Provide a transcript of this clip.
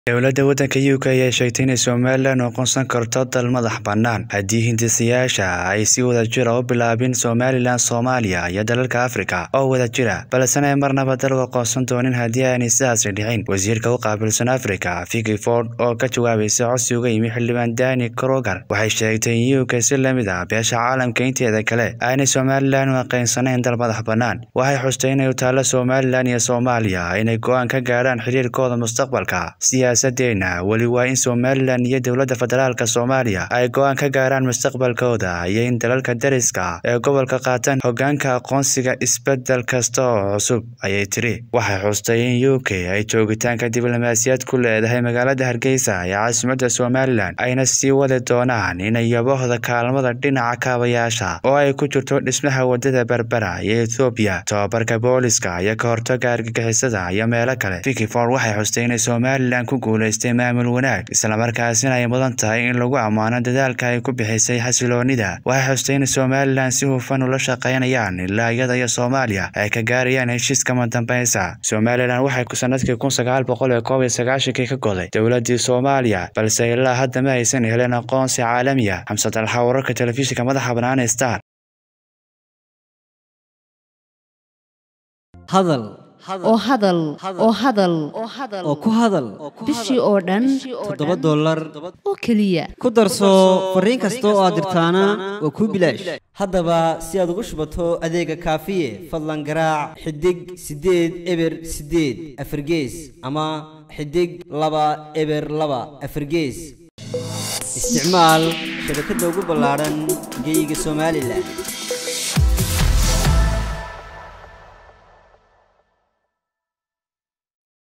Dowladda waddanka UK ayaa sheegtay inay Somalilan aqoonsan karto dal madax bannaan haddii hindisayaasha ay si wadajir ah u bilaabin Somalilan, Soomaaliya iyo dalalka Afrika oo wadajira, balse aanay marnaba dal u aqoonsan doonin haddii aanay sidaasi dhicin. Wasiirka u qaabilsan Afrika, Vicky Ford, oo ka jawaabaysa codsi uga yimi xildhibaan Danny Kroger, waxay sheegtay in UK si la mid ah beesha caalamka inteeda kale aanay Somalilan u aqoonsanayn dal madax bannaan. Waxay xustay inay u taallo Somalilan iyo Soomaaliya inay go'aan ka gaadhaan xiriirkooda mustaqbalka. Siyaasaddeena weli waa in Somalilan iyo dowladda federaalka Soomaaliya ay go'aan ka gaaraan mustaqbalkooda iyo in dalalka deriska ah ee gobolka qaataan hoggaanka aqoonsiga isbeddel kasta oo cusub, ayay tiri. Waxay xustay in UK ay joogitaanka diblomaasiyad ku leedahay magaalada Hargeysa ee caasimadda Somalilan, ayna sii wadi doonaan inay yaboohda kaalmada dhinaca kaabayaasha oo ay ku jirto dhismaha waddada Berbera iyo Itoobiya, tababarka booliska iyo ka hortagga argagixisada iyo meelo kale. Vicky Ford waxay xustay inay Somalilan ku guuleystay maamul wanaag, isla markaasina ay mudan tahay in lagu ammaano dadaalka ay ku bixisay xasilloonida. Waxay xustay in Somalilan si hufan ula shaqaynayaan ilaa iyada iyo Soomaaliya ay ka gaarayaan heshiis kama dambaysa. Somalilan waxay sanadkii kun sagaal boqol iyo koob iyo sagaashankii ka goday dowladdii Soomaaliya, balse ilaa hadda ma aysan helin aqoonsi caalami ah. Xamsad Alxa, wararka telefishinka madaxa bannaan ee Star. hadal oo hadal oo hadal oo ku hadal bishii oo dhan toddoba dollar oo keliya ku darso fariin kasta oo aad dirtaana waa kuu bilaash haddaba si aad ugu shubato adeega kaafiye fadlan garaac xidig siddeed eber siddeed afargees ama xidig laba eber laba afargees isticmaal shabakadda ugu ballaadhan geyga somalilan